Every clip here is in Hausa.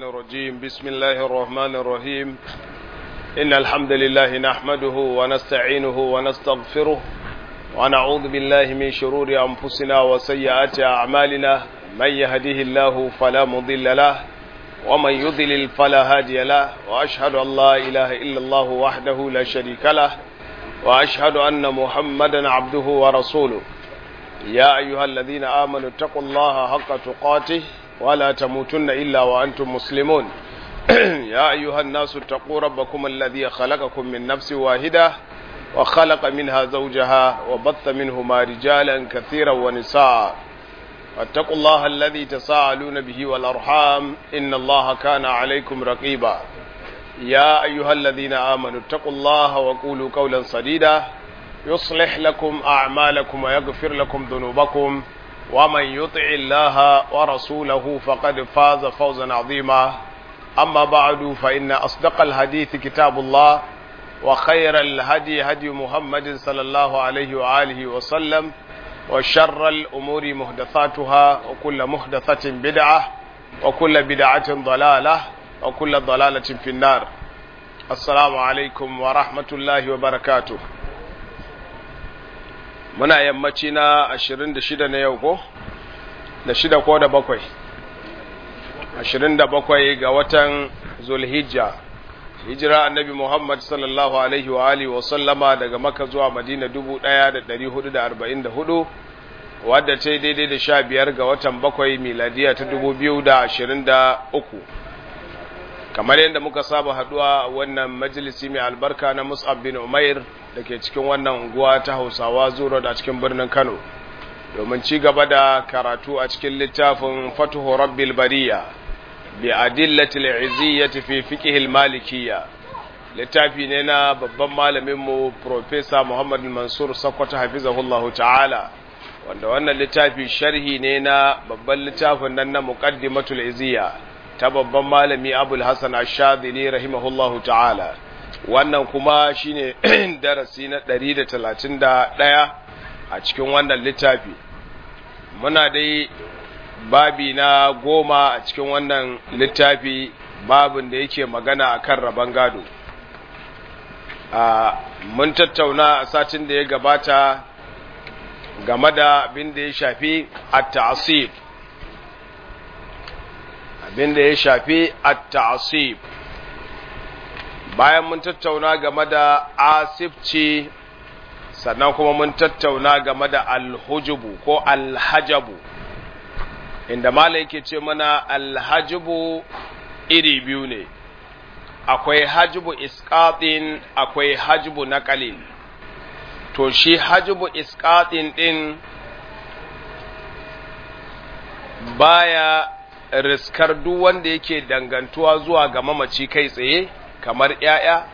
الشيطان الرجيم بسم الله الرحمن الرحيم إن الحمد لله نحمده ونستعينه ونستغفره ونعوذ بالله من شرور أنفسنا وسيئات أعمالنا من يهده الله فلا مضل له ومن يضلل فلا هادي له وأشهد أن لا إله إلا الله وحده لا شريك له وأشهد أن محمدا عبده ورسوله يا أيها الذين آمنوا اتقوا الله حق تقاته ولا تموتن إلا وأنتم مسلمون يا أيها الناس اتقوا ربكم الذي خلقكم من نفس واحدة وخلق منها زوجها وبث منهما رجالا كثيرا ونساء واتقوا الله الذي تساءلون به والأرحام إن الله كان عليكم رقيبا يا أيها الذين آمنوا اتقوا الله وقولوا قولا سديدا يصلح لكم أعمالكم ويغفر لكم ذنوبكم ومن يطع الله ورسوله فقد فاز فوزا عظيما أما بعد فإن أصدق الحديث كتاب الله وخير الهدي هدي محمد صلى الله عليه وآله وسلم وشر الأمور محدثاتها وكل محدثة بدعة وكل بدعة ضلالة وكل ضلالة في النار السلام عليكم ورحمة الله وبركاته muna yammaci na ashirin da shida na yau ko da shida ko da bakwai ashirin da bakwai ga watan zulhijja hijira annabi muhammad sallallahu alaihi wa alihi wa sallama daga maka zuwa madina dubu ɗaya da ɗari hudu da arba'in da hudu wadda ta daidai da sha biyar ga watan bakwai miladiya ta dubu biyu da ashirin da uku kamar yadda muka saba haduwa wannan majalisi mai albarka na mus'ab bin umair da ke cikin wannan unguwa ta hausawa zuro da cikin birnin kano domin ci gaba da karatu a cikin littafin fatuhu rabbil bariya bi adillatil iziyyati fi fiqh malikiyya littafi ne na babban malamin mu professor Muhammad Mansur Sakkwato hafizahullahu ta'ala wanda wannan littafi sharhi ne na babban littafin nan na muqaddimatul iziyya ta babban malami Abul Hasan Ash-Shadhili rahimahullahu ta'ala wannan kuma shine darasi na 131 a cikin wannan littafi muna dai babi na goma a cikin wannan littafi babin da yake magana akan rabon gado mun tattauna a satin da ya gabata game da abin da ya shafi at-ta'sib abin da ya shafi at-ta'sib bayan mun tattauna game da asibci sannan kuma mun tattauna game da alhujubu ko alhajabu inda mala yake ce mana alhajubu iri biyu ne akwai hajubu iskatin akwai hajubu nakalin to shi hajubu iskatin din baya riskar duk wanda yake dangantuwa zuwa ga mamaci kai tsaye kamar ‘ya'ya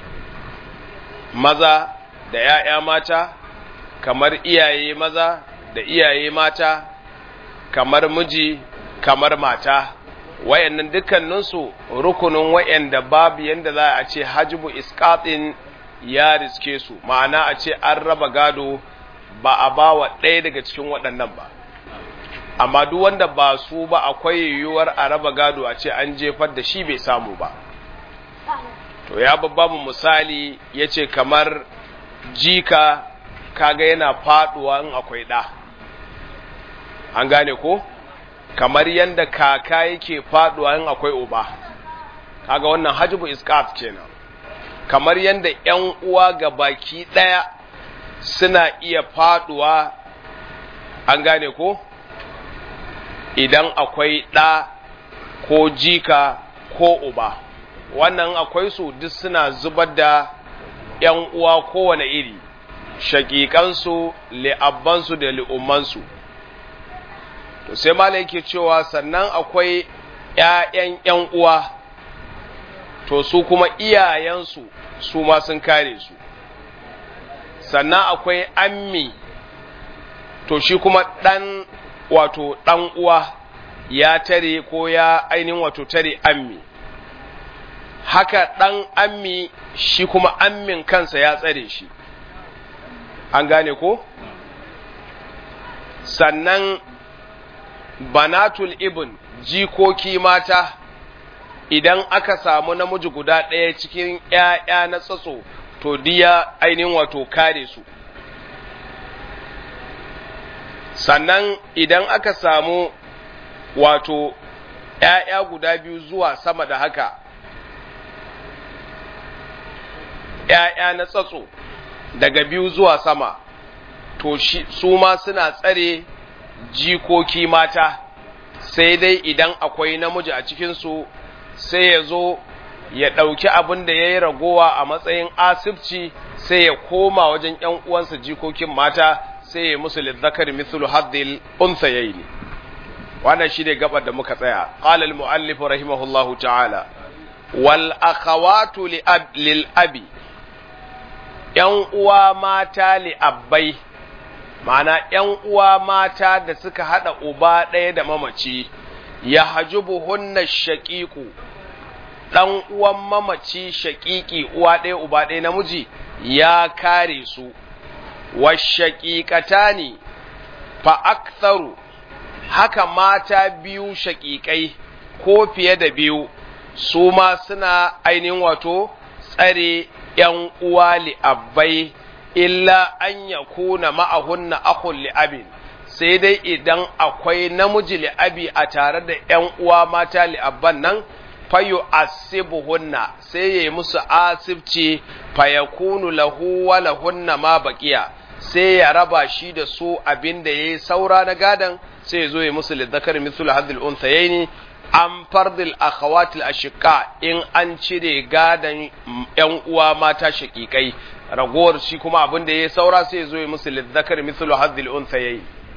maza da ‘ya'ya mata, kamar iyaye maza da iyaye mata, kamar miji, kamar mata, wayannan dukkaninsu rukunin wayanda babu yanda za a ce hajibu iskatin ya riske su, ma'ana a ce an raba gado ba a ba wa ɗaya daga cikin waɗannan ba. Amma duk wanda ba su ba akwai yiwuwar a raba gado a ce an jefar da shi bai samu ba. to ya babba mu misali ya ce kamar jika kaga yana faduwa in akwai ɗa an gane ko kamar yadda kaka yake faduwa in akwai uba kaga wannan hajjibu iskat kenan kamar yadda ‘yan uwa ga baki ɗaya suna iya faduwa an gane ko idan akwai ɗa ko jika ko uba wannan akwai su duk suna zubar da ‘yan uwa kowane iri, shaƙiƙansu, li'abbansu da li'ummansu. To sai mala yake cewa sannan akwai ‘ya'yan ‘yan uwa, to su kuma iyayensu su ma sun kare su. Sannan akwai ammi, to shi kuma ɗan wato ɗan uwa ya tare ko ya ainihin wato tare ammi. haka ɗan ammi shi kuma ammin kansa ya tsare shi an gane ko sannan banatul ibn jikoki mata idan aka samu namiji guda ɗaya cikin ‘ya'ya na tsatso to diya ainihin wato kare su sannan idan aka samu wato ‘ya'ya guda biyu zuwa sama da haka ‘ya'ya na tsatso daga biyu zuwa sama to su ma suna tsare jikoki mata sai dai idan akwai namiji a cikinsu sai ya zo ya ɗauki abin da ya yi ragowa a matsayin asibci sai ya koma wajen ‘yan uwansa jikokin mata sai ya musu lizzakar mithlu haddil unsa yayi ne wannan shi ne gabar da muka tsaya qala al muallif rahimahullahu ta'ala wal akhawatu lil abi ‘yan uwa mata li abbai ma'ana ‘yan uwa mata da suka haɗa uba ɗaya da mamaci ya hajubu hunna shaƙiƙu ɗan uwan mamaci shaƙiƙi uwa ɗaya uba ɗaya namiji ya kare su wa shaƙiƙata ne fa aktharu haka mata biyu shaƙiƙai ko fiye da biyu su ma suna ainihin wato tsare ‘yan uwa li'abbai illa an ya kuna ma'ahunna akun li'abin sai dai idan akwai namiji li'abi a tare da ‘yan uwa mata li'abban nan fayo asibuhunna sai ya yi musu asibci fayakunu lahu wa lahunna ma baƙiya sai ya raba shi da su abin da ya yi saura na gadan sai ya zo ya musu lizzakar misul hadil unsayaini an fardil akhawatil ashqa in an cire gadan yan uwa mata shakikai ragowar shi kuma abin da ya saura sai ya zo ya musu lizzakar misul hadil unsayaini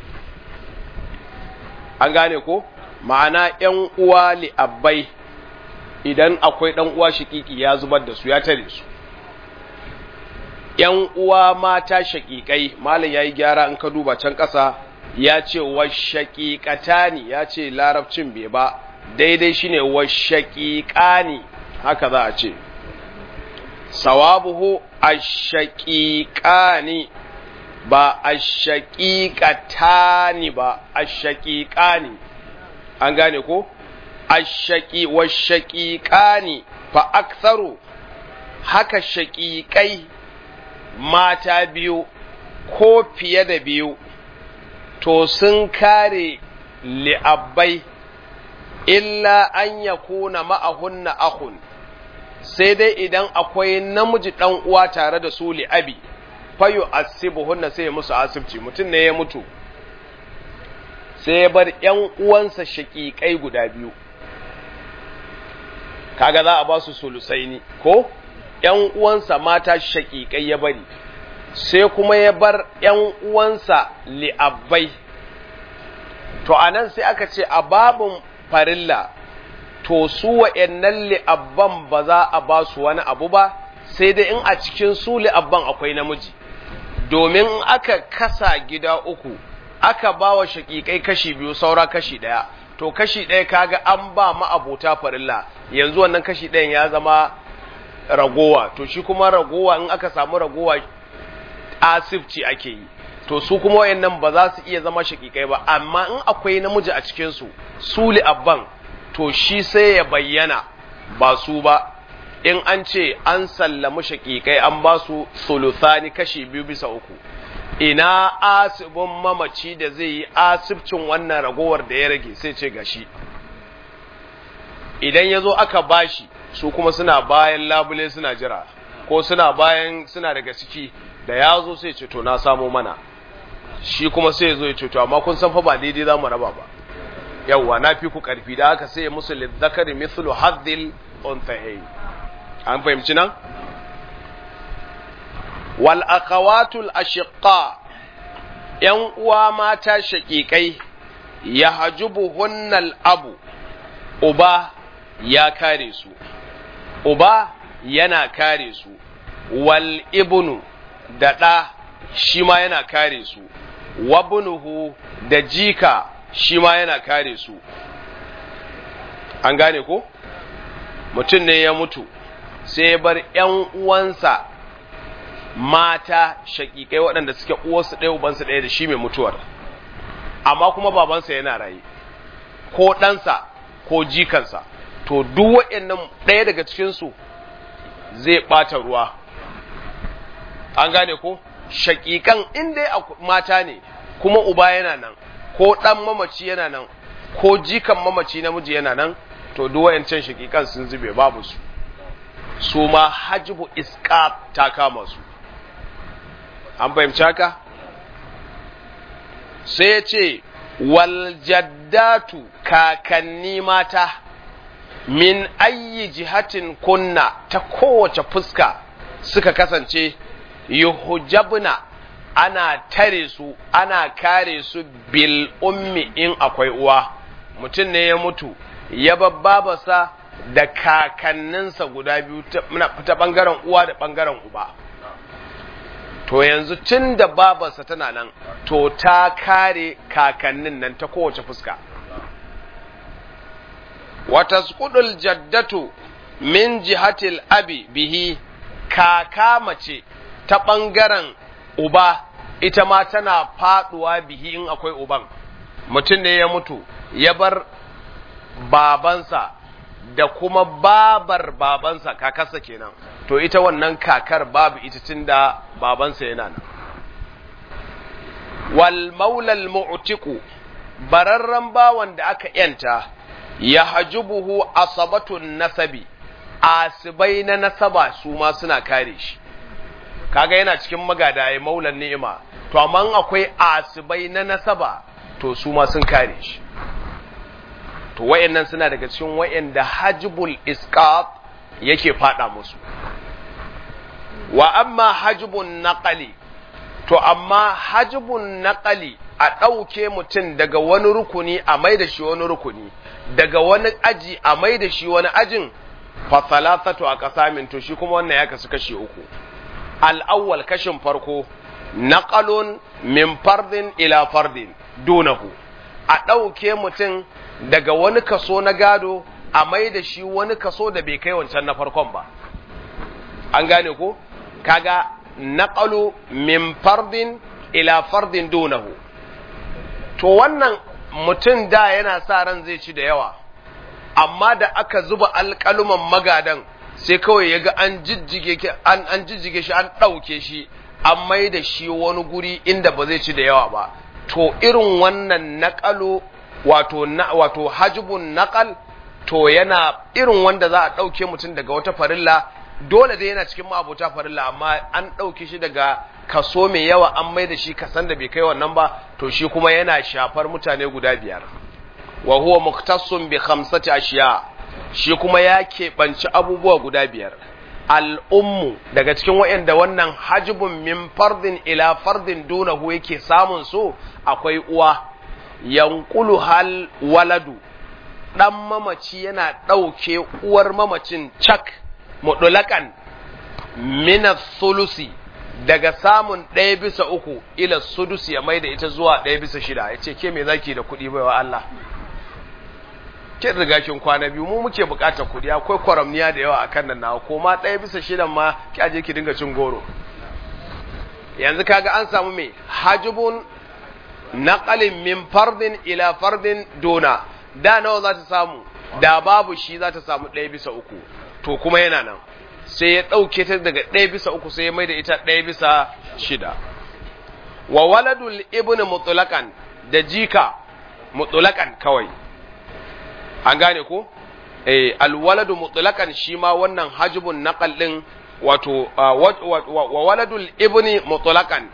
an gane ko ma'ana yan uwa li abbai idan akwai dan uwa shakiki ya zubar da su ya tare su ‘yan uwa mata shaƙiƙai, Malam ya yi gyara in ka duba can ƙasa ya ce wa shaƙiƙatani ya ce larabcin bai ba, daidai shi ne wa shaƙiƙani haka za a ce. Sawabuhu a shaƙiƙani ba a shaƙiƙatani ba, a shaƙiƙani. An gane ko? A shaƙi wa shaƙiƙani fa aktharu haka shaƙiƙai mata biyu ko fiye da biyu to sun kare li'abbai illa an ya kuna ma'ahunna ahun sai dai idan akwai namiji ɗan uwa tare da su li'abi fayo asibuhunna sai ya musu asibci mutum ne ya mutu sai ya bar ‘yan uwansa shaƙiƙai guda biyu kaga za a ba su sulusaini ko ‘yan uwansa mata shaƙiƙai ya bari, sai kuma ya bar ‘yan uwansa li'abbai. To, a nan sai aka ce, a babin farilla, to, su wa'yannan li'abban ba za a ba su wani abu ba, sai dai in a cikin su li'abban akwai namiji. Domin aka kasa gida uku, aka ba wa shaƙiƙai kashi biyu, saura kashi ɗaya. To, kashi ɗaya kaga an ba ma'abota farilla, yanzu wannan kashi ɗayan ya zama ragowa to shi kuma ragowa in aka samu ragowa asibci ake yi to su kuma wayannan ba za su iya zama shakikai ba amma in akwai namiji a cikin su su abban to shi sai ya bayyana ba su ba in an ce an sallamu shakikai an ba su suluthani kashi biyu bisa uku ina asibin mamaci da zai yi asibcin wannan ragowar da ya rage sai ce gashi idan ya zo aka bashi su kuma suna bayan labule suna jira ko suna bayan suna daga ciki da ya zo sai ce to na samo mana shi kuma sai zo ya ce to amma kun san fa ba daidai za mu raba ba yawwa na fi ku karfi da haka sai ya musu lidzakari mithlu haddil unthayayn an fahimci nan wal akhawatul ashiqa yan uwa mata shaqiqai yahjubuhunnal abu uba ya kare su uba yana kare su wal ibnu da ɗa shi ma yana kare su wabnuhu da jika shi ma yana kare su an gane ko mutum ne ya mutu sai ya bar ‘yan uwansa mata shaƙiƙai waɗanda suke uwarsu ɗaya ubansu ɗaya da shi mai mutuwar amma kuma babansa yana raye ko ɗansa ko jikansa to duk waɗannan ɗaya daga cikinsu zai ɓata ruwa an gane ko shaƙiƙan in dai mata ne kuma uba yana nan ko ɗan mamaci yana nan ko jikan mamaci namiji yana nan to duk wayancan shaƙiƙan sun zube babu su su ma hajibu iska ta kama su an fahimci haka sai ya ce waljaddatu kakanni mata min ayyi jihatin kunna ta kowace fuska suka kasance yuhujabna ana tare su ana kare su bil ummi in akwai uwa mutum ne ya mutu ya babbabasa da kakanninsa guda biyu ta ɓangaren uwa da ɓangaren uba to yanzu tun da babarsa tana nan to ta kare kakannin nan ta kowace fuska wata skudul jaddatu min jihatil abi bihi kaka mace ta ɓangaren uba ita ma tana faɗuwa bihi in akwai uban mutum ne ya mutu ya bar babansa da kuma babar babansa kakarsa kenan to ita wannan kakar babu ita tunda babansa yana nan wal maulal mu'tiku bararran bawan da aka yanta ya hajubuhu asabatun nasabi asibai na nasaba su ma suna kare shi kaga yana cikin magada ya maulan ni'ima to amma akwai asibai na nasaba to su ma sun kare shi to wayannan suna daga cikin wayanda hajibul isqat yake fada musu wa amma hajibun naqali to amma hajibun naqali a ɗauke mutum daga wani rukuni a mai da shi wani rukuni daga wani aji a mai da shi wani ajin fa salasatu a kasamin to shi kuma wannan ya kasu kashi uku al-awwal kashin farko naqalun min fardin ila fardin dunahu a ɗauke mutum daga wani kaso na gado a mai da shi wani kaso da bai kai wancan na farkon ba an gane ko kaga naqalu min fardin ila fardin dunahu to wannan mutum da yana sa ran zai ci da yawa amma da aka zuba alƙaluman magadan sai kawai ya ga an jijjige an an jijjige shi an ɗauke shi an mai da shi wani guri inda ba zai ci da yawa ba to irin wannan naƙalu wato na, wato hajibun naƙal to yana irin wanda za a ɗauke mutum daga wata farilla dole dai yana cikin ma'abota farilla amma an ɗauke shi daga kaso mai yawa an mai da shi kasan da bai kai wannan ba to shi kuma yana shafar mutane guda biyar wa huwa muktassun bi khamsati ashiya shi kuma ya keɓanci abubuwa guda biyar al'ummu daga cikin waɗanda wannan hajibun min fardin ila fardin dunahu yake samun so akwai uwa yankulu hal waladu ɗan mamaci yana ɗauke uwar mamacin cak mudulakan mina sulusi daga samun ɗaya bisa uku ila sudusi ya mai da ita zuwa ɗaya bisa shida ya ce ke me zaki da kuɗi baiwa Allah kin riga kin kwana biyu mu muke buƙatar kuɗi akwai kwaramniya da yawa akan nan nawa ko ma ɗaya bisa shidan ma ki aje ki dinga cin goro yanzu kaga an samu me hajibun naqalin min fardin ila fardin dona da nawa za ta samu da babu shi za ta samu ɗaya bisa uku to kuma yana nan sai ya ɗauke ta daga ɗaya bisa uku sai ya mai da ita ɗaya bisa shida wa waladul ibn mutulakan da jika mutulakan kawai an gane ko eh alwaladu mutulakan shi ma wannan hajibun naqal din wato wa waladul ibni mutulakan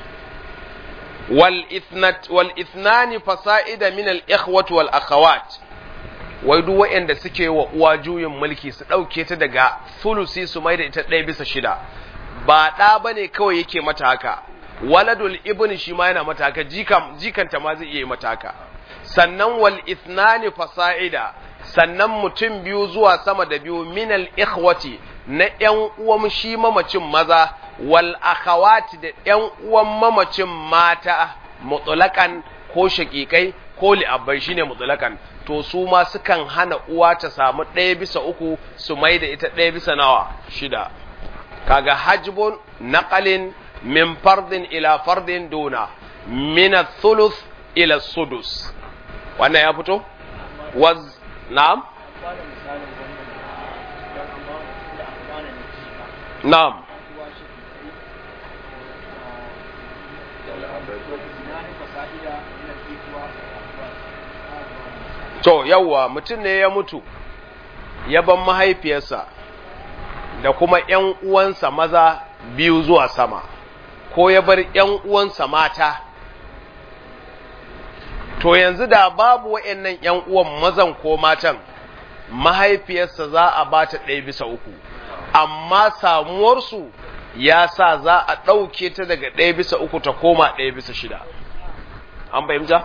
wal ithnat wal ithnani fasa'ida min al ikhwati wal akhawat wai duk waɗanda suke wa uwa juyin mulki su ɗauke ta daga sulusi su mai da ita ɗaya bisa shida ba ɗa ba ne kawai yake mata haka waladul ibn shi ma yana mata haka jikanta ma zai iya mata haka sannan wal ithnani fasa'ida sannan mutum biyu zuwa sama da biyu minal ikhwati na ƴan uwan shi mamacin maza wal akhawati da ƴan uwan mamacin mata mutlaqan ko shaƙiƙai ko li'abbai shine mutlaqan to su ma sukan hana uwa ta samu ɗaya bisa uku su mai da ita ɗaya bisa nawa shida kaga hajbun naqalin min fardin ila fardin duna min thuluth ila sudus wannan ya fito was na'am na'am to yawwa mutum ne ya mutu ya ban mahaifiyarsa da kuma ‘yan uwansa maza biyu zuwa sama ko ya bar ‘yan uwansa mata to yanzu da babu wa'yannan ‘yan uwan mazan ko matan mahaifiyarsa za a ba ta ɗaya bisa uku amma samuwarsu ya sa za a ɗauke ta daga ɗaya bisa uku ta koma ɗaya bisa shida an fahimta?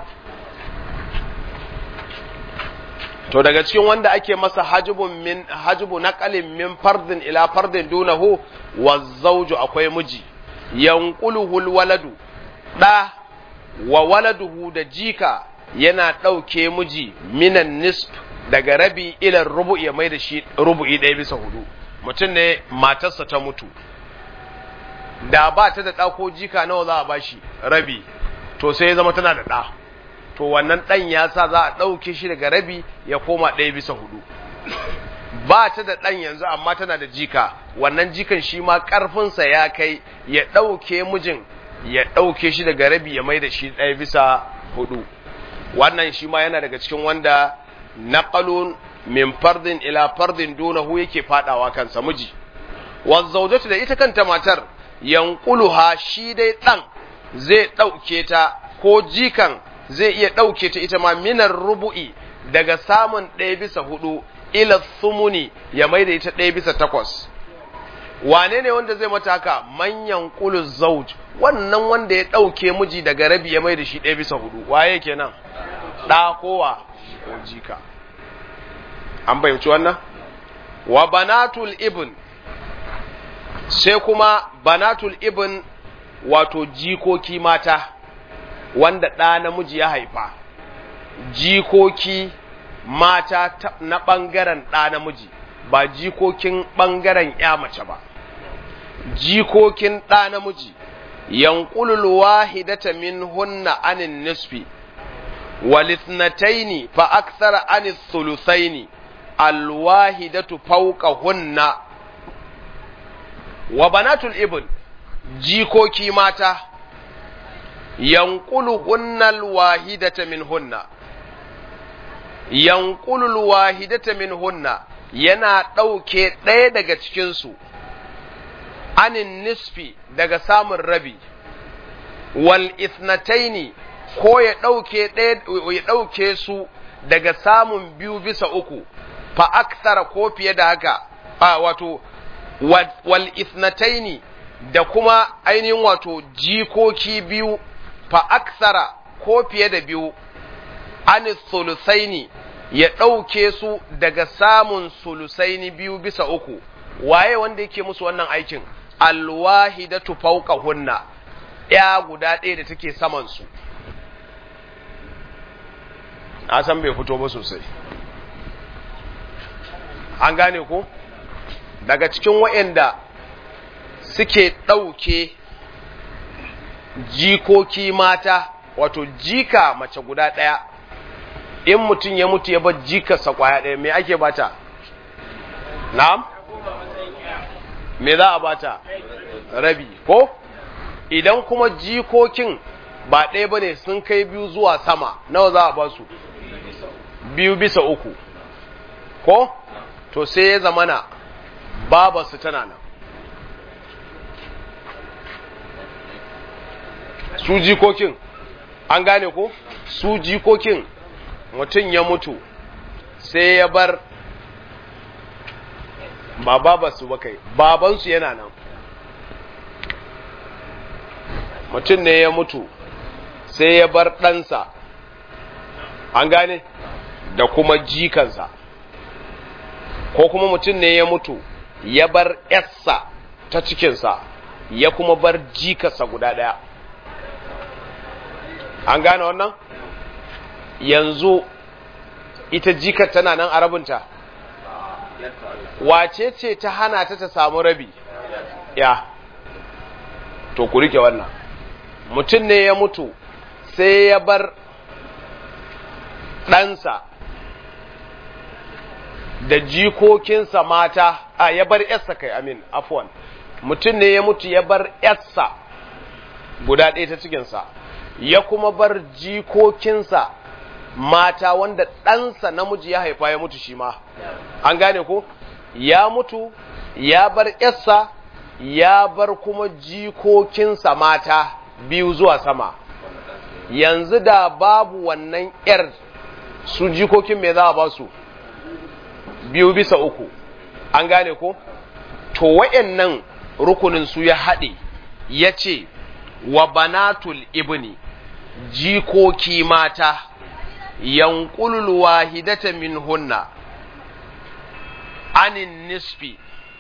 to daga cikin wanda ake masa hajibun min hajibu naqalin min fardin ila fardin dunahu wa zawju akwai miji yanquluhu waladu da wa waladuhu da jika yana ɗauke miji minan nisf daga rabi ila rubu ya mai da shi rubu'i ɗaya bisa hudu mutum ne matarsa ta mutu da ba ta da ɗa ko jika nawa za a bashi rabi to sai ya zama tana da ɗa to wannan ɗan ya sa za a ɗauke shi daga rabi ya koma ɗaya bisa hudu ba ta da ɗan yanzu amma tana da jika wannan jikan shi ma ƙarfinsa ya kai ya ɗauke mijin ya ɗauke shi daga rabi ya mai da shi ɗaya bisa hudu wannan shi ma yana daga cikin wanda naqalun min fardin ila fardin dunahu yake fadawa kansa miji wazzaujatu da ita kanta matar yanquluha shi dai ɗan zai ɗauke ta ko jikan zai iya ɗauke ta ita ma minar rubu'i daga samun ɗaya bisa hudu ila sumuni ya mai da ita ɗaya bisa takwas wane ne wanda zai mata haka manyan kulu zauj wannan wanda ya ɗauke miji daga rabi ya mai da shi ɗaya bisa hudu waye kenan ɗa kowa ko jika an bayyanci wannan wa banatul ibn sai kuma banatul ibn wato jikoki mata wanda ɗa namiji ya haifa jikoki mata na ɓangaren ɗa namiji ba jikokin ɓangaren ya mace ba jikokin ɗa namiji yanqulul wahidata min hunna anin nisfi walithnataini fa akthara anis thuluthaini alwahidatu fawqa hunna wa banatul ibn jikoki mata yanqulu hunnal wahidata min hunna yanqulul wahidata min hunna yana ɗauke ɗaya daga cikinsu anin nisfi daga samun rabi wal ithnataini ko ya ɗauke ya ɗauke su daga samun biyu bisa uku fa aksara ko fiye da haka a wato wal ithnataini da kuma ainihin wato jikoki biyu fa aksara ko fiye da biyu anis sulusaini ya ɗauke su daga samun sulusaini biyu bisa uku waye wanda yake musu wannan aikin alwahidatu fawqa hunna ya guda ɗaya da take saman su na san bai fito ba sosai an gane ko daga cikin waɗanda suke ɗauke jikoki mata wato jika mace guda ɗaya in mutum ya mutu ya bar jikarsa kwaya ɗaya me ake bata na'am me za a bata rabi ko idan kuma jikokin ba ɗaya ba ne sun kai biyu zuwa sama nawa za a ba su biyu bisa uku ko to sai ya zamana babarsu tana nan su jikokin an gane ko su jikokin mutum ya mutu sai ya bar ba babarsu ba kai babansu yana nan mutum ne ya mutu sai ya bar ɗansa an gane da kuma jikansa ko kuma mutum ne ya mutu ya bar ‘yarsa ta cikinsa ya kuma bar jikarsa guda ɗaya an gane wannan yanzu ita jikar tana nan a rabinta wace ce ta hana ta ta samu rabi ya to ku rike wannan mutum ne ya mutu sai ya bar ɗansa da jikokinsa mata a ya bar yarsa kai amin afwan mutum ne ya mutu ya bar yarsa guda ɗaya ta cikinsa ya kuma bar jikokinsa mata wanda ɗansa namiji ya haifa ya mutu shi ma an gane ko ya mutu ya bar yarsa ya bar kuma jikokinsa mata biyu zuwa sama yanzu da babu wannan ‘yar su jikokin me za a ba su biyu bisa uku an gane ko to wayannan rukunin su ya haɗe ya ce wa banatul ibni jikoki mata yankulul wahidata min hunna anin nisfi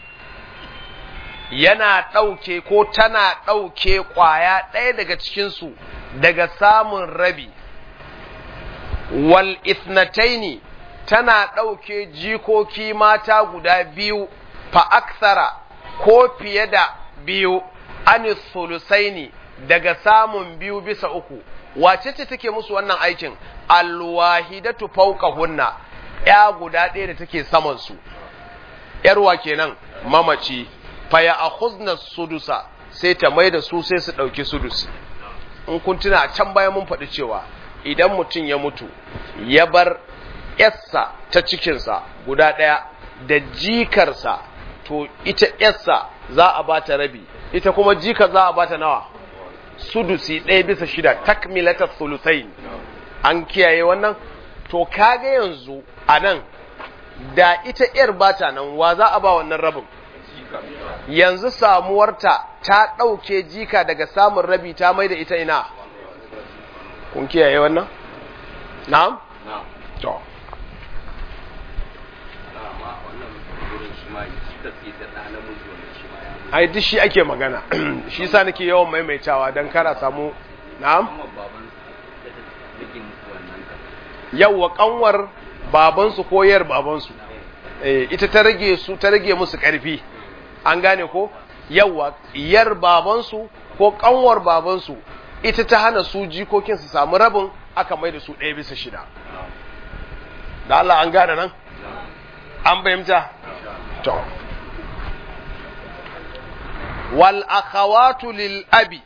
yana ɗauke ko tana ɗauke ƙwaya ɗaya daga cikinsu daga samun rabi wal ithnataini tana ɗauke jikoki mata guda biyu fa aksara ko fiye da biyu anis sulusaini daga samun biyu bisa uku wace ce take musu wannan aikin alwahidatu fawqahunna ya guda ɗaya da take saman su yarwa kenan mamaci faya akhuzna sudusa sai ta mai da su sai su ɗauki sudusi in kun tuna a can baya mun faɗi cewa idan mutum ya mutu ya bar yassa ta cikinsa guda ɗaya da jikarsa to ita yassa za a bata rabi ita kuma jikar za a bata nawa sudusi ɗaya bisa shida takmilata sulusai an kiyaye wannan to kaga yanzu a nan da ita ‘yar bata nan wa za a ba wannan rabin yanzu samuwarta ta ɗauke jika daga samun rabi ta mai da ita ina kun kiyaye wannan? na'am? to ai duk shi ake magana shi sa nake yawan maimaitawa don kara samu na'am? yawwa kanwar babansu ko yar babansu ita ta rage su ta rage musu karfi an gane ko yawwa yar babansu ko kanwar babansu ita ta hana su jikokin su samu rabin aka mai da su ɗaya bisa shida da Allah an gane nan an fahimta to wal akhawatu lil abi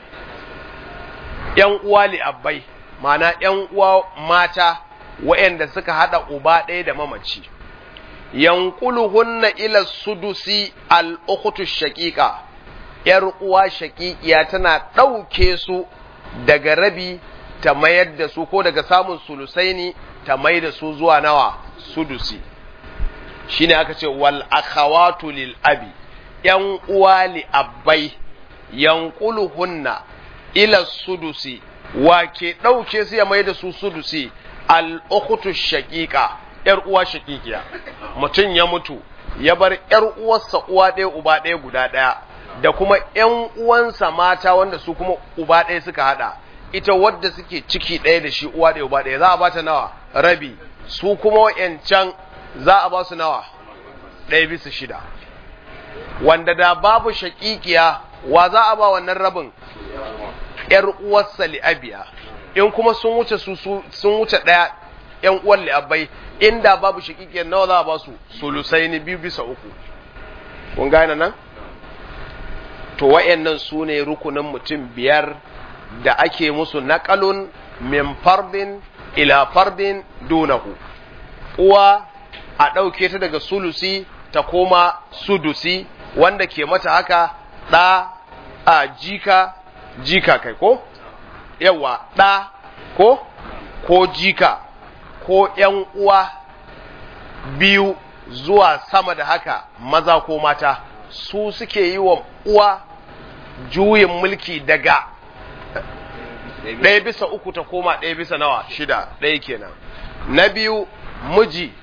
yan uwa li abbai mana ‘yan uwa mata waɗanda suka haɗa uba ɗaya da mamaci, yankuluhunna ila sudusi al'ukutu shaƙiƙa, ‘yar uwa shaƙiƙiya tana ɗauke su daga rabi ta mayar da su ko daga samun sulusaini ta mai da su zuwa nawa sudusi. Shi ne aka ce, wal akhawatu lil abi, ‘yan uwa li abbai, yankuluhunna ila sudusi wa ke ɗauke su ya mai da su sudusi al'ukutu shaƙiƙa ‘yar uwa shaƙiƙiya mutum ya mutu ya bar ‘yar uwarsa uwa ɗaya uba ɗaya guda ɗaya da kuma ‘yan uwansa mata wanda su kuma uba ɗaya suka haɗa ita wadda suke ciki ɗaya da shi uwa ɗaya uba ɗaya za a bata nawa rabi su kuma wa'yancan za a ba su nawa ɗaya bisa shida wanda da babu shaƙiƙiya wa za a ba wannan rabin ‘yar uwarsa li'abiya, in kuma sun wuce su sun wuce ɗaya ‘yan uwan li'abai, inda babu shakikiyar nawa za a ba su sulusai ne biyu bisa uku. Kun gane nan? To, wa'yannan su ne rukunin mutum biyar da ake musu naƙalun min fardin ila fardin dunahu. Uwa a ɗauke ta daga sulusi ta koma sudusi, wanda ke mata haka ɗa a jika jika kai ko yawa ɗa ko ko jika ko ‘yan uwa biyu zuwa sama da haka maza ko mata su suke yi wa uwa juyin mulki daga ɗaya bisa uku ta koma ɗaya bisa nawa shida ɗaya kenan na biyu miji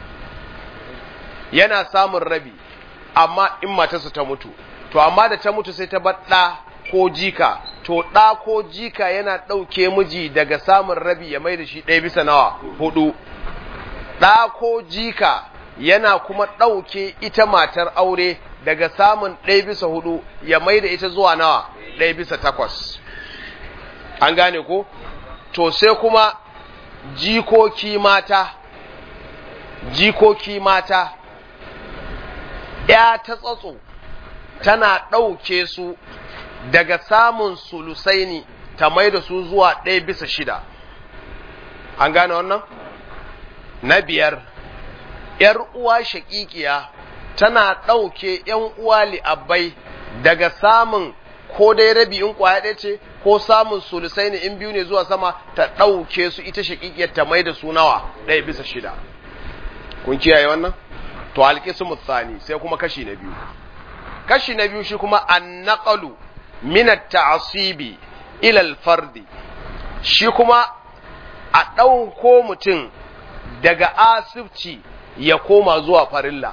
yana samun rabi amma in matarsa ta mutu to amma da ta mutu sai ta bar ɗa ko jika to ɗa ko jika yana ɗauke miji daga samun rabi ya mai da shi ɗaya bisa nawa hudu ɗa ko jika yana kuma ɗauke ita matar aure daga samun ɗaya bisa hudu ya mai da ita zuwa nawa ɗaya bisa takwas an gane ko to sai kuma jikoki mata jikoki mata ya ta tsatso tana ɗauke su daga samun sulusaini ta mai da su zuwa ɗaya bisa shida an gane wannan na biyar ‘yar uwa shaƙiƙiya tana ɗauke ‘yan uwa li'abbai daga samun ko dai rabi in kwaya ɗaya ce ko samun sulusai ne in biyu ne zuwa sama ta ɗauke su ita shaƙiƙiyar ta mai da su nawa ɗaya bisa shida kun kiyaye wannan to alƙismu tsani sai kuma kashi na biyu kashi na biyu shi kuma annaqalu min at-ta'sibi ila al-fardi shi kuma a ɗauko mutum daga asibci ya koma zuwa farilla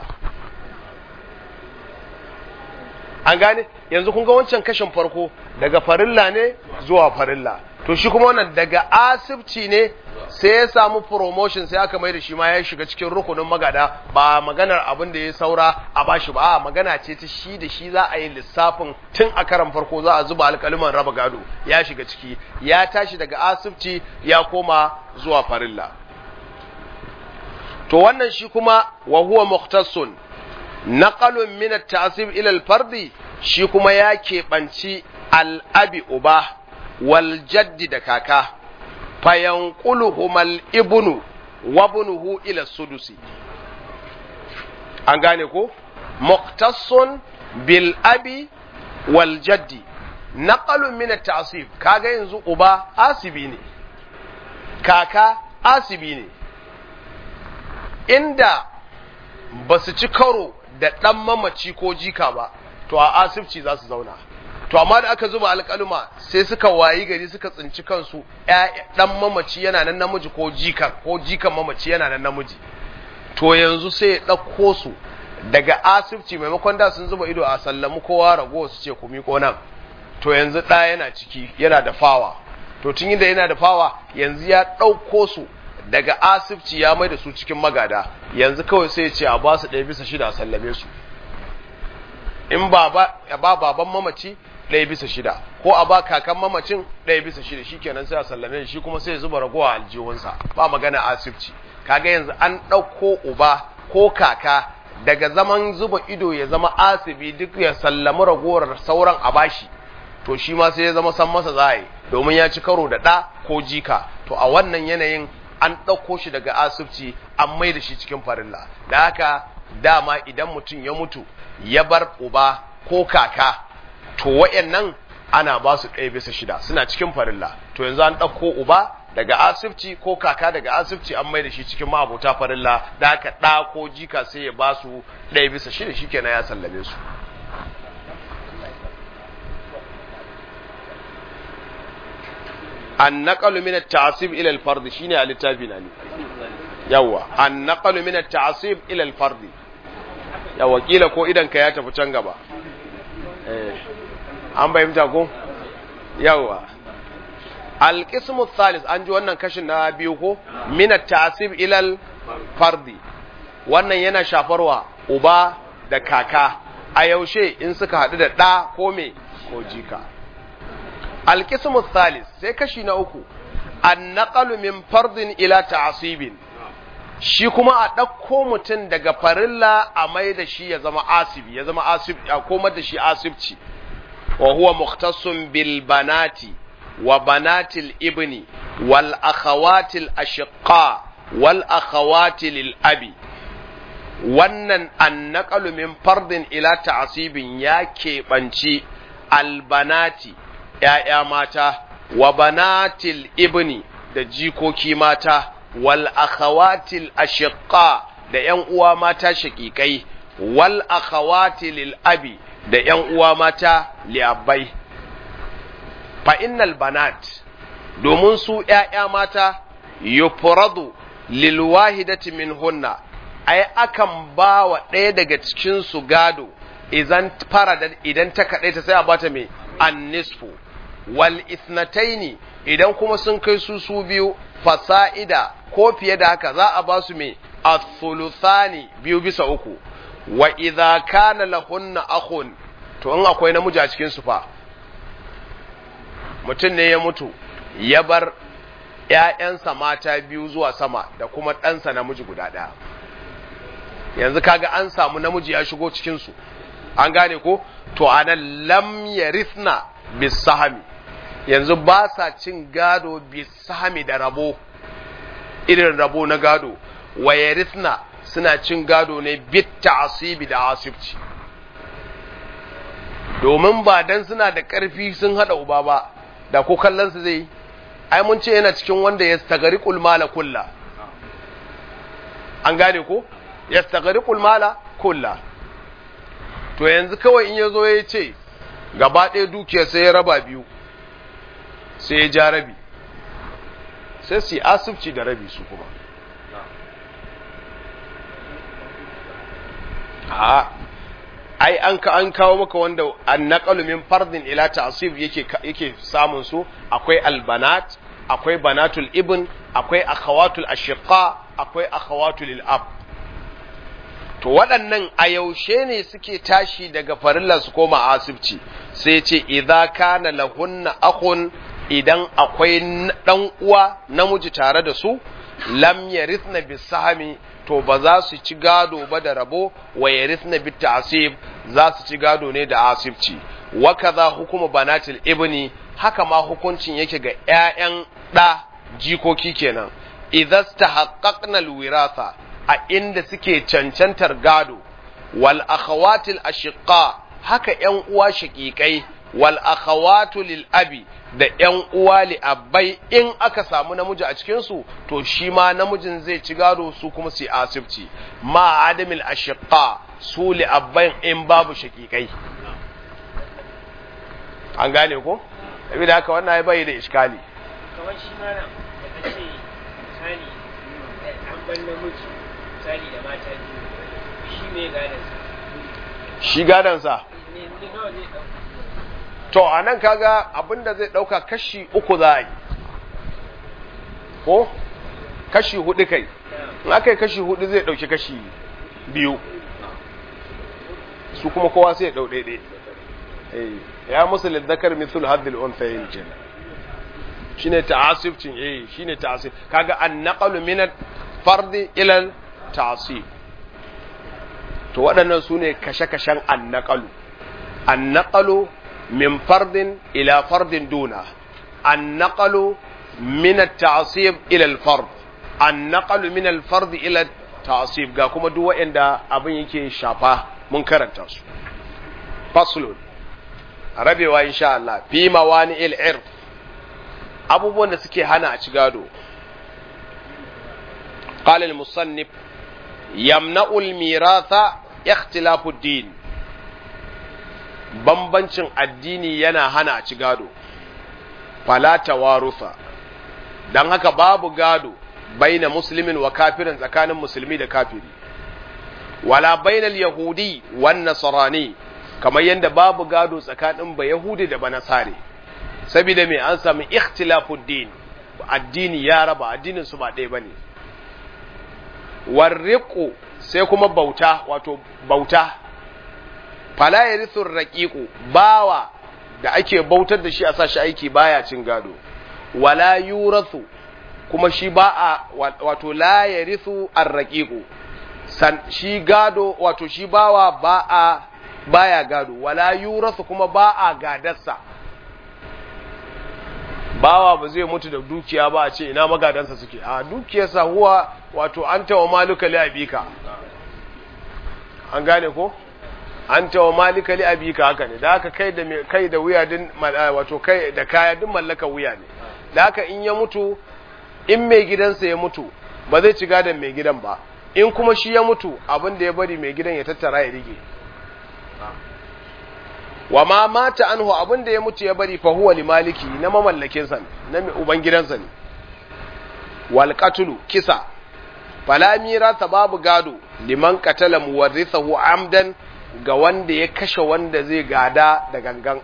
an gane yanzu kun ga wancan kashin farko daga farilla ne zuwa farilla to shi kuma wannan daga asibci ne sai ya samu promotion sai aka mai da shi ma ya shiga cikin rukunin magada ba maganar abin da ya saura a bashi ba a magana ce ta shi da shi za a yi lissafin tun a karan farko za a zuba alkaliman raba gado ya shiga ciki ya tashi daga asibci ya koma zuwa farilla to wannan shi kuma wa huwa muhtassun naqalun min at-ta'sib ila al-fardi shi kuma ya keɓanci al-abi uba wal jaddi da kaka fayanquluhumal ibnu wa ibnuhu ila sudusi an gane ko muhtassun bil abi wal jaddi naqalun min at-ta'sib kaga yanzu uba asibi ne kaka asibi ne inda ba su ci karo da ɗan mamaci ko jika ba to a asibci za su zauna to amma da aka zuba alƙaluma sai suka wayi gari suka tsinci kansu ɗan mamaci yana nan namiji ko jikan ko jikan mamaci yana nan namiji to yanzu sai ya ɗauko su daga asibci maimakon da sun zuba ido a sallamu kowa rago su ce ku miƙo nan to yanzu ɗa yana ciki yana da fawa to tun da yana da fawa yanzu ya ɗauko su daga asibci ya mai da su cikin magada yanzu kawai sai ce a ba su ɗaya bisa shida a sallame su in ba ba baban mamaci ɗaya bisa shida ko a ba kakan mamacin ɗaya bisa shida shi kenan sai a sallame shi kuma sai zuba ragowa aljihunsa ba magana asibci kaga yanzu an ɗauko uba ko kaka daga zaman zuba ido ya zama asibi duk ya sallami ragowar sauran a bashi to shi ma sai ya zama san masa za domin ya ci karo da ɗa ko jika to a wannan yanayin an ɗauko shi daga asibci an mai da shi cikin farilla da haka dama idan mutum ya mutu ya bar uba ko kaka to wayannan ana ba su ɗaya bisa shida suna cikin farilla to yanzu an ɗauko uba daga asibci ko kaka daga asibci an mai da shi cikin ma'abota farilla da haka ɗa ko jika sai ya ba su ɗaya bisa shida shi kenan ya sallame su النقل من التعصيب الى الفرض شيني على التابعين yawa النقل من التعصيب الى الفرض yawa kila ko idan ka ya tafi can gaba eh an bayyana ko yawa القسم الثالث an ji wannan kashin na biyu ko min at-ta'sib ila al-fard wannan yana shafarwa uba da kaka a yaushe in suka hadu da da ko me ko jika alkismu thalis sai kashi na uku annaqalu min fardin ila ta'sibin shi kuma a ɗauko mutum daga farilla a mai da shi ya zama asibi ya zama asib a komar da shi asibci wa huwa mukhtassun bil banati wa banatil ibni wal akhawatil ashqa wal akhawati lil abi wannan annaqalu min fardin ila ta'sibin ya keɓanci albanati ‘ya'ya mata, wa banatil ibni da jikoki mata, wal akhawatil ashiqqa da ‘yan uwa mata shaƙiƙai, wal akhawatil abi da ‘yan uwa mata li'abbai. Fa innal banat, domin su ‘ya'ya mata, yufradu lil wahidati min hunna, ai akan ba wa ɗaya daga cikinsu gado, idan fara idan ta kaɗai ta sai a bata mai an nisfu. wal ithnataini idan kuma sun kai su su biyu fasa'ida ko fiye da haka za a ba su me athuluthani biyu bisa uku wa idza kana lahunna akhun to in akwai namiji a cikin su fa mutum ne ya mutu ya bar ‘ya'yansa mata biyu zuwa sama da kuma ɗansa namiji guda ɗaya yanzu kaga an samu namiji ya shigo cikin su an gane ko to anan lam yarithna bisahami yanzu ba sa cin gado bisahami da rabo irin rabo na gado wa yarithna suna cin gado ne bit ta'asibi da asibci domin ba dan suna da ƙarfi sun hada uba ba da ko kallon su zai ai mun ce yana cikin wanda ya stagari mala kulla an gane ko ya stagari mala kulla to yanzu kawai in ya zo ya ce gaba ɗaya dukiyar sai ya raba biyu sai ya ja rabi sai su yi asibci da rabi su kuma a ai an ka an kawo maka wanda an naqalu min fardin ila ta'sib yake yake samun su akwai albanat akwai banatul ibn akwai akhawatul ashiqa akwai akhawatul ab to waɗannan a yaushe ne suke tashi daga farillar su koma asibci sai ce idza kana lahunna akhun idan akwai dan uwa namiji tare da su lam yarithna bisahami to ba za su ci gado ba da rabo wa yarithna bit ta'sib za su ci gado ne da asibci wa kaza hukuma banatil ibni haka ma hukuncin yake ga ƴaƴan ɗa jikoki kenan idza tahaqqaqna alwiratha a inda suke cancantar gado wal akhawatil ashiqa haka ƴan uwa shaqiqai wal akhawatu lil abi da ƴan uwa li abbai in aka samu namiji a cikin su to shi ma namijin zai ci gado su kuma su asibci ma adamil ashiqa su li abbai in babu shaqiqai an gane ko saboda haka wannan ya bai da iskali kamar shi ma nan da ce misali an ban namiji misali da mata biyu shi mai gadansa shi gadansa ne ne nawa zai ɗauka to a nan kaga abinda zai ɗauka kashi uku za a yi ko kashi hudu kai in aka yi kashi hudu zai ɗauki kashi biyu su kuma kowa sai ya ɗau ɗaiɗai Eh, ya musu liddakar mithul haddil unthayin kenan shine ta'asibcin eh shine ta'asib kaga an naqalu min fardi ila ta'asib to waɗannan su ne kashe-kashen an naqalu an naqalu min fardin ila fardin duna an naqalu min at-ta'sib ila al-fard an naqalu min al-fard ila at-ta'sib ga kuma duk waɗanda abin yake shafa mun karanta su faslun rabewa insha Allah fi mawani il-irf abubuwan da suke hana a ci gado قال المصنف يمنع الميراث اختلاف الدين bambancin addini yana hana a ci gado fala tawarufa don haka babu gado baina muslimin wa kafirin tsakanin musulmi da kafiri wala bainal yahudi wan nasrani kamar yadda babu gado tsakanin ba yahudi da ba nasare saboda me an sami ikhtilafud din addini ya raba addinin su ba ɗaya bane warriqu sai kuma bauta wato bauta fala yarithu raqiqu bawa da ake bautar da shi a sashi aiki baya cin gado wala yurathu kuma shi ba a wato la yarithu arraqiqu san shi gado wato shi bawa ba a baya gado wala yurathu kuma ba a gadarsa bawa ba zai mutu da dukiya ba a ce ina magadansa suke a dukiyarsa huwa wato an tawa maluka li abika an gane ko an tawa malika li abika haka ne da haka kai da kai da wuya din wato kai da kaya din mallaka wuya ne da haka in ya mutu in mai gidansa ya mutu ba zai ci gadon mai gidan ba in kuma shi ya mutu abin da ya bari mai gidan ya tattara ya rige wa ma mata anhu abin da ya mutu ya bari fa huwa limaliki na mamallakin sa na uban gidansa ne wal qatlu kisa fala mirasa babu gado liman qatala muwarrithahu amdan ga wanda ya kashe wanda zai gada da gangan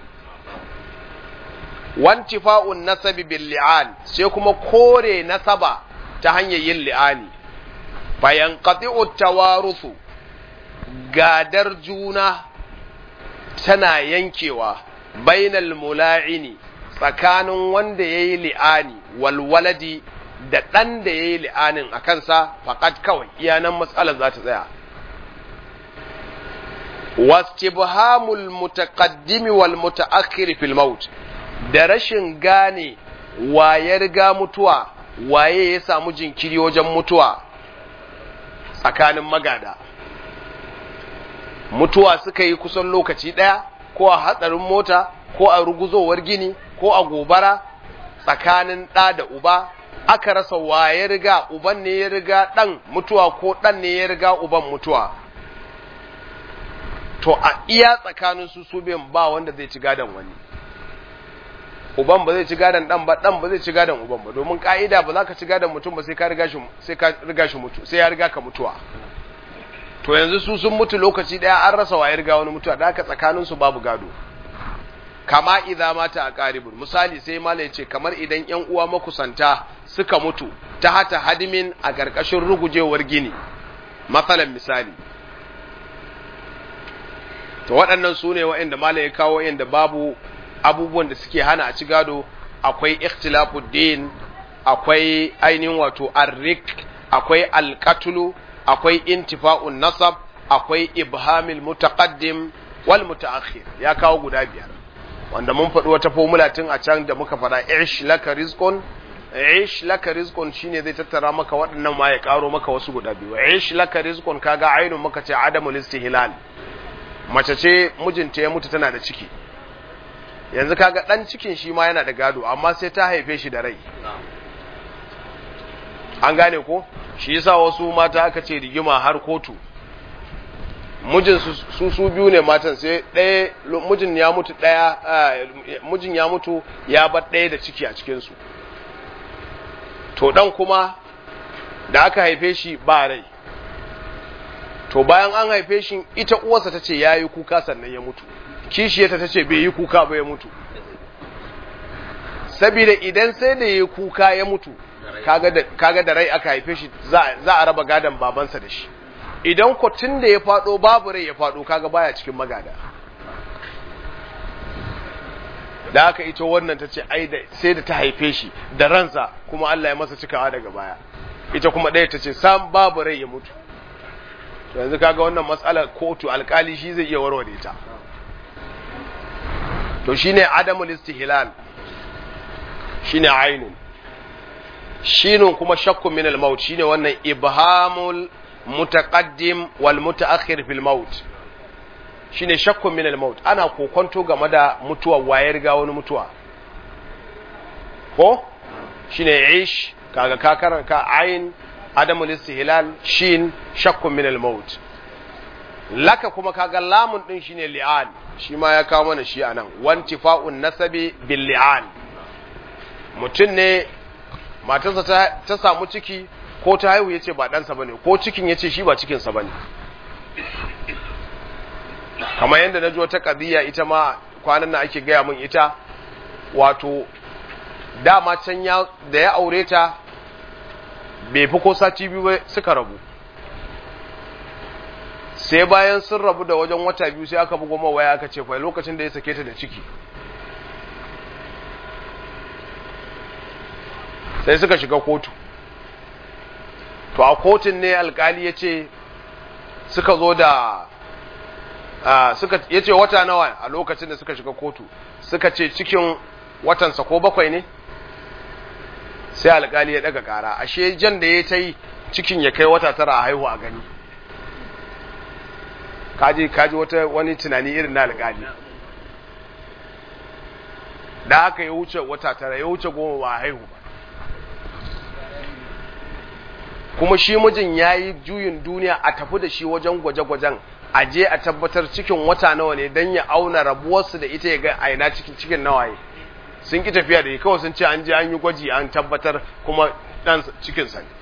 wantifa'un nasabi bil li'an sai kuma kore nasaba ta hanyar yin li'ani bayan qati'u tawaruthu gadar juna tana yankewa bainal mula'ini tsakanin wanda ya yi li'ani walwaladi da ɗan da ya yi li'anin a kansa faƙat kawai iyanan matsalar za ta tsaya wastibhamul mutaqaddimi wal mutaakhir fil maut da rashin gane waye riga mutuwa waye ya samu jinkiri wajen mutuwa tsakanin magada mutuwa suka yi kusan lokaci ɗaya ko a hatsarin mota ko a ruguzowar gini ko a gobara tsakanin ɗa da uba aka rasa waye riga uban ne ya riga ɗan mutuwa ko ɗan ne ya riga uban mutuwa to a iya tsakanin su su biyan ba wanda zai ci gadon wani uban ba zai ci gadon dan ba dan ba zai ci gadon uban ba domin ka'ida ba za ka ci gadon mutum ba sai ka riga shi sai ka riga shi mutu sai ya riga ka mutuwa to yanzu su sun mutu lokaci daya an rasa waye riga wani mutuwa da haka tsakanin su babu gado kama idza mata a qaribun misali sai mala yace kamar idan yan uwa makusanta suka mutu ta hata hadimin a karkashin rugujewar gini masalan misali to waɗannan su ne waɗanda mala ya kawo inda babu abubuwan da suke hana a ci gado akwai ikhtilafu din akwai ainihin wato arrik akwai alqatlu akwai intifa'un nasab akwai ibhamil mutaqaddim wal mutaakhir ya kawo guda biyar wanda mun faɗi wata formula tun a can da muka faɗa ish laka rizqun ish laka rizqun shine zai tattara maka waɗannan ma ya karo maka wasu guda biyu ish laka rizqun kaga ainun muka ce adamul istihlal mace ce mijinta ya mutu tana da ciki yanzu kaga dan cikin shi ma yana da gado amma sai ta haife shi da rai an gane ko shi yasa wasu mata aka ce rigima har kotu mijin su su biyu ne matan sai ɗaya mijin ya mutu ɗaya mijin ya mutu ya bar ɗaya da ciki a cikin su to dan kuma da aka haife shi ba rai to bayan an haife shi ita uwarsa ta ce ya yi kuka sannan ya mutu kishiyarta ta ce bai yi kuka ba ya mutu saboda idan sai da ya kuka ya mutu kaga da rai aka haife shi za a raba gadon babansa da shi idan tun da ya fado babu rai ya fado kaga baya cikin magada da aka ita wannan ta ce ai sai da ta haife shi da ransa kuma Allah ya masa cikawa daga baya ita kuma ɗaya ta ce sam babu rai ya mutu yanzu kaga wannan matsalar kotu alkali shi zai iya warware ta to shine adamul istihlal shine ainun shinun kuma shakkun min al-maut shine wannan ibhamul mutaqaddim wal mutaakhir fil maut shine shakkun min al-maut ana kokonto game da mutuwa waye riga wani mutuwa ko shine ish kaga ka karanta ain adamul istihlal shin shakkun min al-maut laka kuma kaga lamun din shine li'an shi ma ya kawo mana shi anan wantifa'un nasabi bil li'an mutum ne matarsa ta, ta samu ciki ko ta haihu yace ba ɗansa bane ko cikin yace shi ba cikinsa bane kamar yadda na ji wata ƙadiyya ita ma kwanan nan ake gaya min ita wato dama can ya da ya aure ta bai fi ko sati biyu ba suka rabu sai bayan sun rabu da wajen wata biyu sai aka bugo waya aka ce fa lokacin da ya sake ta da ciki sai suka shiga kotu to a kotun ne alkali ya ce suka zo da suka ya ce wata nawa a lokacin da suka shiga kotu suka ce cikin watansa ko bakwai ne sai alkali ya daga kara ashe jan da ya ta yi cikin ya kai wata tara a haihu a gani kaji kaji wata wani tunani irin na alkali da haka ya wuce wata tara ya wuce goma ba a haihu ba kuma shi mijin ya yi juyin duniya a tafi da shi wajen gwaje-gwajen a je a tabbatar cikin wata nawa ne don ya auna rabuwarsu da ita ya ga aina cikin cikin nawaye sun ki tafiya da kawai sun ce an je an yi gwaji an tabbatar kuma dan cikinsa ne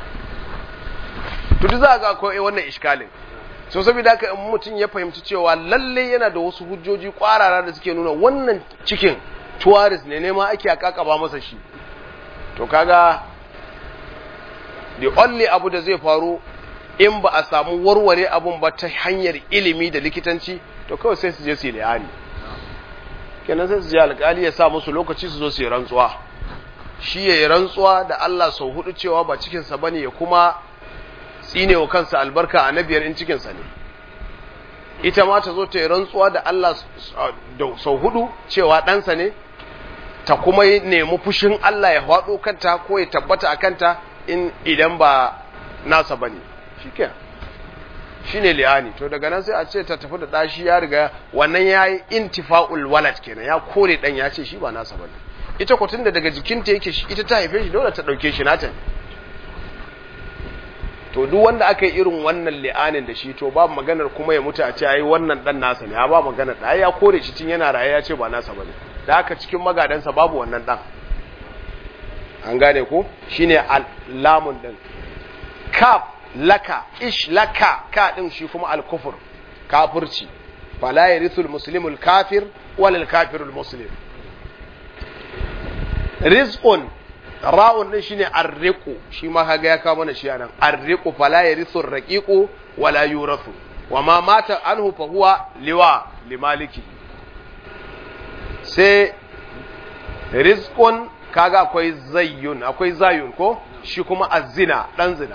to duk za ga akwai wannan iskalin so saboda haka in mutum ya fahimci cewa lalle yana da wasu hujjoji kwarara da suke nuna wannan cikin tuwaris ne nema ake akakaba masa shi to kaga the only abu da zai faru in ba a samu warware abun ba ta hanyar ilimi da likitanci to kawai sai su je su yi liyani kenan sai su je alkali ya sa musu lokaci su zo su yi rantsuwa shi ya yi rantsuwa da Allah sau hudu cewa ba cikinsa ba ne ya kuma tsine wa kansa albarka a nabiyar in cikinsa ne ita ma ta zo ta yi rantsuwa da Allah sau hudu cewa ɗansa ne ta kuma yi nemi fushin Allah ya haɗo kanta ko ya tabbata a kanta in idan ba nasa ba ne shi ke shi ne li'ani to daga nan sai a ce ta tafi da ɗashi ya riga wannan ya yi intifa'ul walad kenan ya kore ɗan ya ce shi ba nasa ba ne ita kwatun da daga jikinta yake ita ta haife shi dole ta ɗauke shi nata ne to duk wanda aka yi irin wannan li'anin da shi to babu maganar kuma ya mutu a ce ai wannan dan nasa ne ya ba maganar da ya kore shi tun yana raye ya ce ba nasa bane da haka cikin magadansa babu wannan dan an gane ko shine lamun din kaf laka ish laka ka din shi kuma al-kufr kafirci fala yarithul muslimul kafir walal kafirul muslim rizqun ra'un din shine arriqu shi ma kaga ya kawo mana shi anan arriqu fala yarithu raqiqu wala yurathu wama mata anhu fa huwa liwa limaliki sai rizqun kaga akwai zayyun akwai zayun ko shi kuma azina dan zina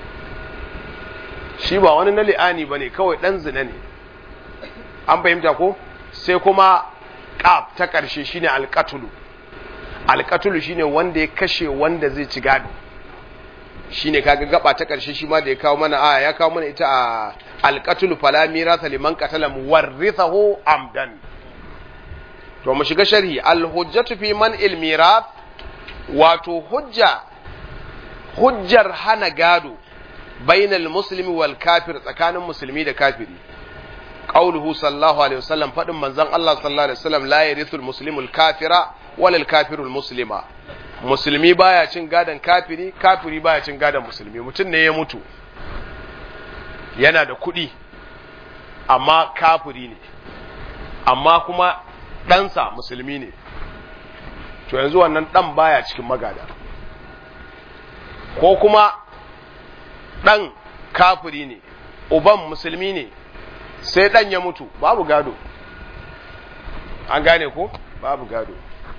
shi ba wani na li'ani bane kawai dan zina ne an fahimta ko sai kuma qaf ta karshe shine alqatlu alƙatulu shine wanda ya kashe wanda zai ci gado shine kaga gaba ta ƙarshe shi ma da ya kawo mana aya ya kawo mana ita a alƙatulu fala mirasa liman qatala muwarrithahu amdan to mu shiga sharhi alhujjatu fi man ilmirath wato hujja hujjar hana gado bainal muslimi wal kafir tsakanin musulmi da kafiri qauluhu sallallahu alaihi wasallam fadin manzon Allah sallallahu alaihi wasallam la yarithul muslimul kafira walal kafirul muslima musulmi baya cin gadon kafiri kafiri baya cin gadon musulmi mutum ne ya mutu yana da kuɗi amma kafiri ne amma kuma ɗansa musulmi ne to yanzu wannan ɗan baya cikin magada ko kuma ɗan kafiri ne uban musulmi ne sai ɗan ya mutu babu gado an gane ko babu gado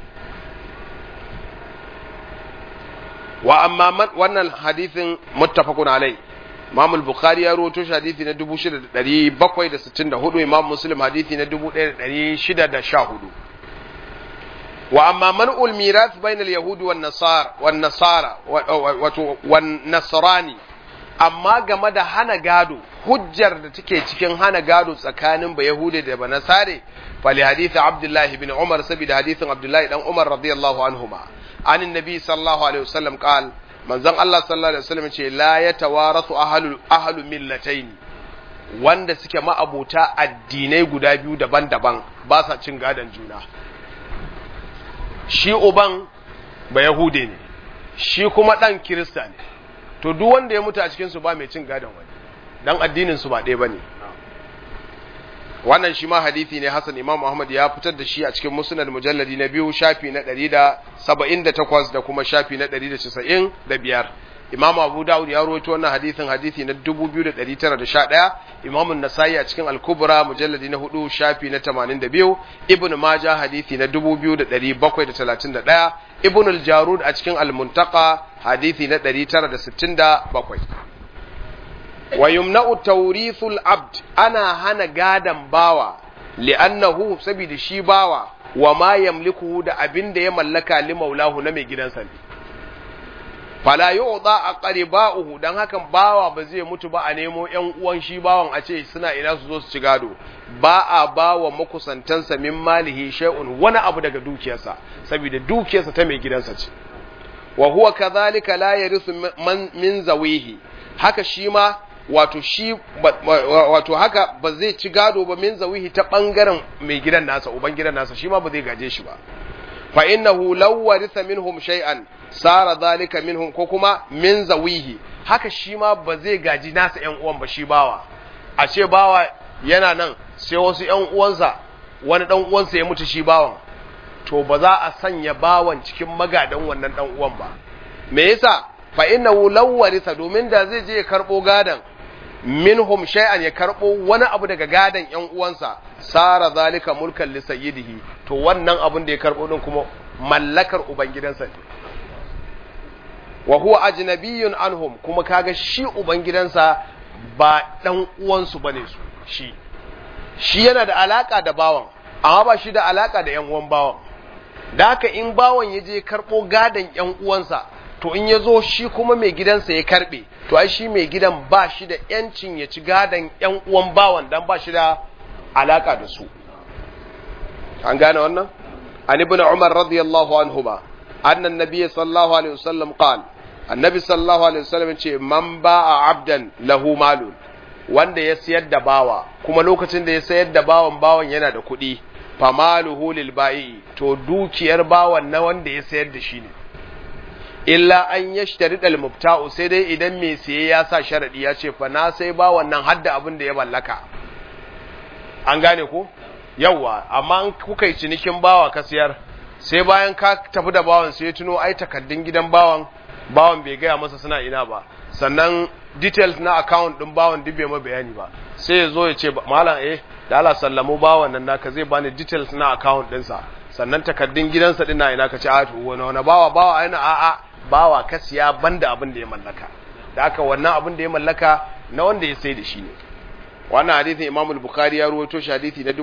wa amma man wannan hadithin muttafaqun alai Imam al-Bukhari ya rawaito shi hadisi na 6764 Imam Muslim hadisi na 1614 wa amma man'ul mirath bayna al-yahudi wan nasara wan nasara wato wan nasrani amma game da hana gado hujjar da take cikin hana gado tsakanin ba yahudi da ba nasare fali hadisi Abdullah ibn Umar saboda hadisin Abdullah dan Umar radiyallahu anhuma عن النبي صلى الله عليه وسلم قال من زن الله صلى الله عليه وسلم ce la yatawarathu ahlul ahlu millatayn wanda suke ma'abuta addinai guda biyu daban-daban ba sa cin gadon juna shi uban ba yahude ne shi kuma dan kirista ne to duk wanda ya mutu a cikin su ba mai cin gadon wani dan addinin su ba ɗaya bane wannan shi ma hadisi ne Hassan Imam Muhammad ya fitar da shi a cikin Musnad mujalladi na biyu shafi na 178 da kuma shafi na 195 Imam Abu Dawud ya rawaito wannan hadisin hadisi na 2911 Imam An-Nasa'i a cikin Al-Kubra mujalladi na 4 shafi na 82 Ibn Majah hadisi na 2731 Ibn Al-Jarud a cikin Al-Muntaqa hadisi na 967 wa yumna'u tawrithul abd ana hana gadan bawa li'annahu saboda shi bawa wa ma yamliku da abin da ya mallaka li maulahu na mai gidansa ne fala yu'da aqriba'uhu dan hakan bawa ba zai mutu ba a nemo ƴan uwan shi bawan a ce suna ina su zo su ci gado ba a bawa makusantansa min malihi shay'un wani abu daga dukiyarsa saboda dukiyarsa ta mai gidansa ce wa huwa kadhalika la yarithu min zawihi haka shi ma wato shi wato haka ba zai ci gado ba min zawihi ta bangaren mai gidan nasa uban gidan nasa shi ma ba zai gaje shi ba fa innahu law waritha minhum shay'an sara zalika minhum ko kuma min zawihi haka shi ma ba zai gaji nasa ƴan uwan ba shi bawa a ce bawa yana nan sai wasu ƴan uwansa wani dan uwansa ya mutu shi bawan to ba za a sanya bawan cikin magadan wannan dan uwan ba me yasa fa innahu law waritha domin da zai je ya karbo gadan minhum shay'an ya karbo wani abu daga gadan ƴan uwansa sara zalika mulkan li sayyidihi to wannan abun da ya karbo din kuma mallakar ubangidansa ne wa huwa ajnabiyyun anhum kuma kaga shi ubangidansa ba dan uwansu bane su shi shi yana da alaka da bawan amma ba shi da alaka da yan uwan bawan da haka in bawan ya je karɓo gadon yan uwansa to in ya zo shi kuma mai gidansa ya karɓe to ai shi mai gidan ba shi da yancin ya ci gadon yan uwan bawan dan ba shi da alaka da su an gane wannan an ibn umar radiyallahu anhu ba annan nabiy sallallahu alaihi wasallam qala annabi sallallahu alaihi wasallam ce man ba'a abdan lahu malun wanda ya sayar da bawa kuma lokacin da ya sayar da bawan bawan yana da kuɗi famaluhu lil ba'i to dukiyar bawan na wanda ya sayar da shi ne illa an yashtari dal mubta'u sai dai idan mai siye ya sa sharadi ya ce fa na sai bawan nan hadda abin da ya mallaka an gane ko yawa amma an kuka yi cinikin bawa ka siyar sai bayan ka tafi da bawan sai ya tuno ai takaddun gidan bawan bawan bai gaya masa suna ina ba sannan details na account din bawan duk bai ma bayani ba sai ya zo ya ce malam eh da Allah sallamu bawan nan naka zai bani details na account ɗinsa sannan takaddun gidansa din na ina ka ce a to wani wani bawa bawa ai na a'a bawa ka siya banda abin da ya mallaka da haka wannan abin da ya mallaka na wanda ya sai da shi ne wannan hadisin Imam al-Bukhari ya ruwaito shi hadisi na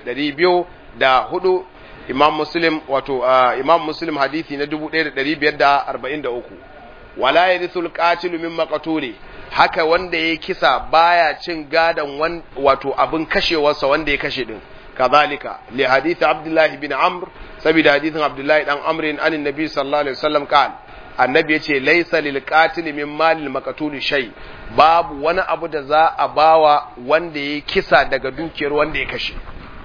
2204 Imam Muslim wato Imam Muslim hadisi na 1543 wala yarithul qatil min maqtuli haka wanda ya kisa baya cin gadan wato abin kashewarsa wanda ya kashe din kazalika li hadith Abdullah ibn Amr saboda hadisin Abdullah dan Amr an annabi sallallahu alaihi wasallam kan annabi yace laysa lil qatil min malil maqtuli shay babu wani abu da za a bawa wanda ya kisa daga dukiyar wanda ya kashe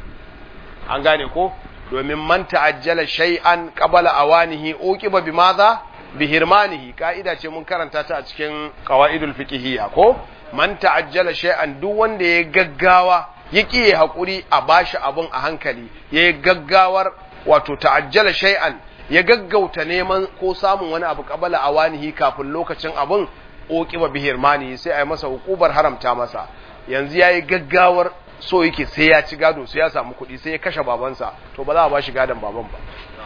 an gane ko domin man ta'ajjala shay'an qabala awanihi uqiba bimadha bihirmanihi ka'ida ce mun karanta ta a cikin qawaidul fiqhiyya ko man ta'ajjala shay'an duk wanda ya gaggawa ya kiye hakuri a bashi abun a hankali ya gaggawar wato ta'ajjala shay'an ya gaggauta neman ko samun wani abu qabala awanihi kafin lokacin abun uqiba bihirmanihi sai ai masa hukubar haramta masa yanzu yayi gaggawar so yake sai ya ci gado sai ya samu kuɗi sai ya kashe babansa to ba za a ba shi gadon baban ba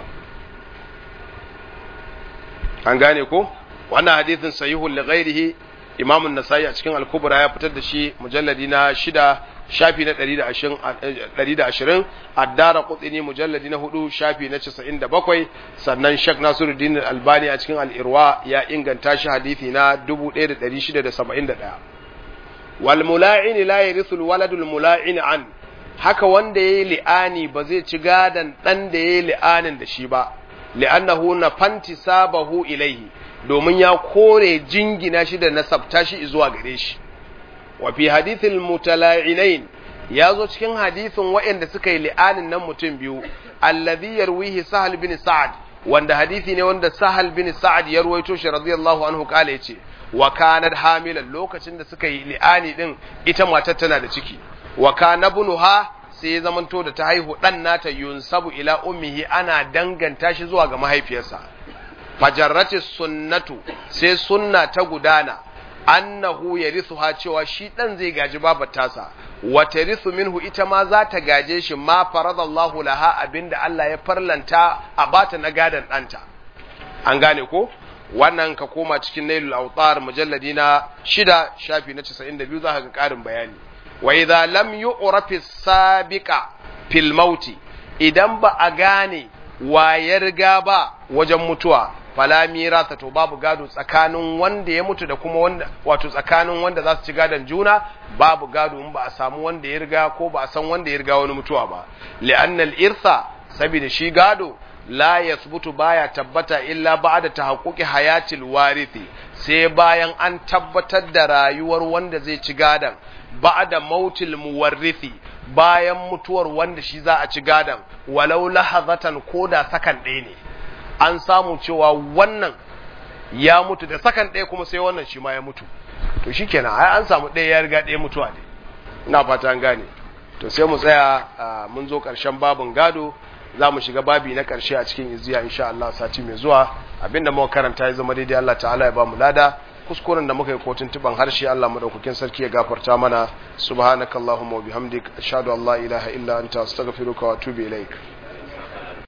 an gane ko wannan hadithin sahihul li ghairihi imamun nasai a cikin al-kubra ya fitar da shi mujalladi na shida shafi na 120 addara qutni mujalladi na hudu shafi na 97 sannan shek nasiruddin albani a cikin al-irwa ya inganta shi hadithi na 1671 wal mula'in la yarithu al-waladul mula'in an haka wanda yayi li'ani ba zai ci gadan dan da yayi li'anin da shi ba li'annahu nafanti sabahu ilaihi domin ya kore jingina shi da nasabta shi zuwa gare shi wa fi hadithil mutala'inain ya zo cikin hadithin waɗanda suka yi li'anin nan mutum biyu alladhi yarwihi sahal bin sa'ad wanda hadithi ne wanda sahal bin sa'ad ya ruwaito shi radiyallahu anhu kala yace wa kanat hamilan lokacin da suka yi li'ani din ita matar tana da ciki wa kana bunuha sai ya zamanto da ta haihu dan nata yunsabu ila ummihi ana danganta shi zuwa ga mahaifiyarsa fajarrati sunnatu sai sunna ta gudana annahu yarithuha cewa shi dan zai gaji babar tasa wa tarithu minhu ita ma za ta gaje shi ma faradallahu laha abinda Allah ya farlanta a bata na gadan danta an gane ko wannan ka koma cikin nailul awtar mujalladi na shida shafi na 92 za ka ga karin bayani wa idza lam yu'rafi sabiqa fil mauti idan ba a gane wa ya riga ba wajen mutuwa fala mirasa to babu gado tsakanin wanda ya mutu da kuma wanda wato tsakanin wanda za su ci gadon juna babu gado in ba a samu wanda ya riga ko ba a san wanda ya riga wani mutuwa ba li'annal irsa saboda shi gado la yasbutu baya tabbata illa ba'da tahaqquqi hayatil warithi sai bayan an tabbatar da rayuwar wanda zai ci gadon ba'da mautil muwarrithi bayan mutuwar wanda shi za a ci gadon walau lahazatan koda sakan ɗaya ne an samu cewa wannan ya mutu da sakan ɗaya kuma sai wannan shi ma ya mutu to shi kenan ai an samu ɗaya ya riga ɗaya mutuwa ne ina fata an gane to sai mu tsaya mun zo ƙarshen babin gado za mu shiga babi na ƙarshe a cikin iziya insha Allah sati mai zuwa abinda muka karanta ya zama daidai Allah ta'ala ya ba mu lada kuskuren da muka yi kotun tuban harshe Allah madaukakin sarki ya gafarta mana subhanakallahumma wa bihamdik ashhadu an la ilaha illa anta astaghfiruka wa atubu ilaik